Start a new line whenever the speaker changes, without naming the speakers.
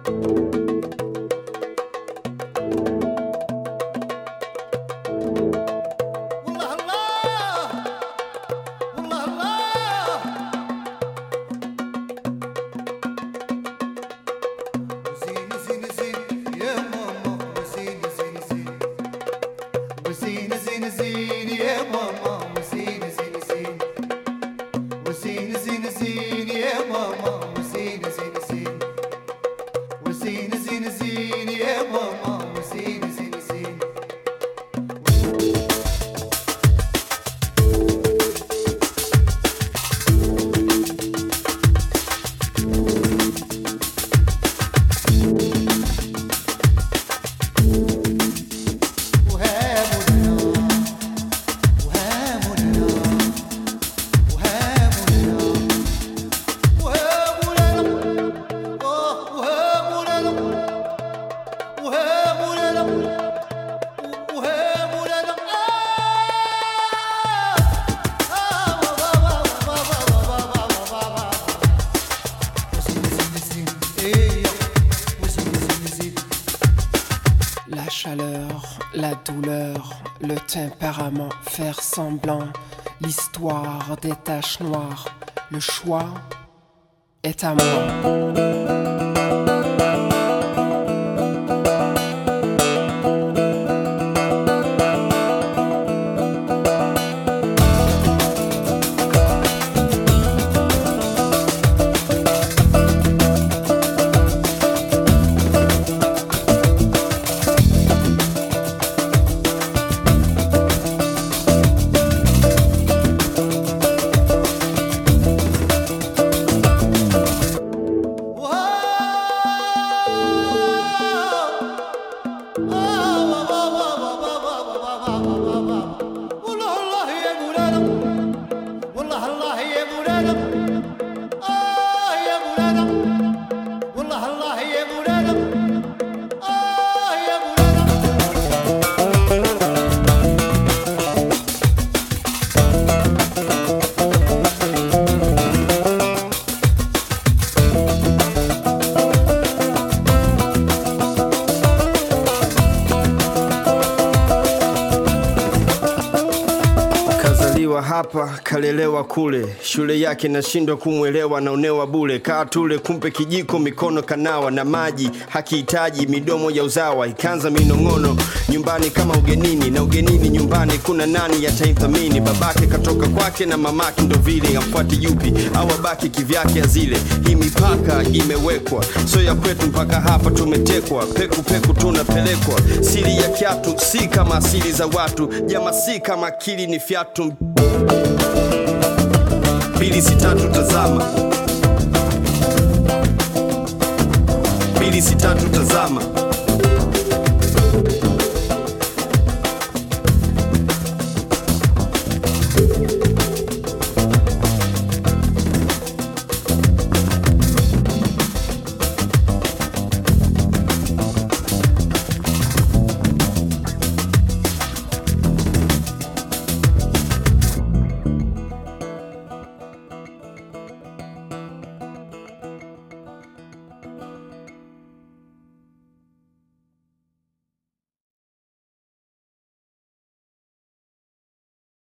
والله الله والله الله وزين زين زين يا ماما وزين زين زين وزين زين زين يا ماما وزين زين زين وزين زين زين يا ماما وزين زين زين وزين زين زين يا ماما وزين زين زين وهامنا وهامنا وهامنا وهامنا آه وهامنا وهامنا وهامنا
La chaleur, la douleur, le tempérament, faire semblant, l'histoire des taches noires, le choix est à moi.
والله الله يا مولانا والله الله يا مولانا آه يا مولانا والله الله يا مولانا آه يا مولانا
Kazaliwa hapa kalelewa kule, shule yake nashindwa kumwelewa, naonewa bule. Kaa tule, kumpe kijiko, mikono kanawa na maji hakihitaji, midomo ya uzawa ikaanza minong'ono nyumbani kama ugenini, na ugenini nyumbani kuna nani yataithamini? Babake katoka kwake na mamake ndo vile, amfuati yupi au abaki kivyake azile. Hii mipaka imewekwa, so ya kwetu mpaka hapa tumetekwa, peku peku tunapelekwa. Siri ya kiatu si kama asili za watu, jama si kama akili ni fyatu mbili sitatu tazama mbili sitatu tazama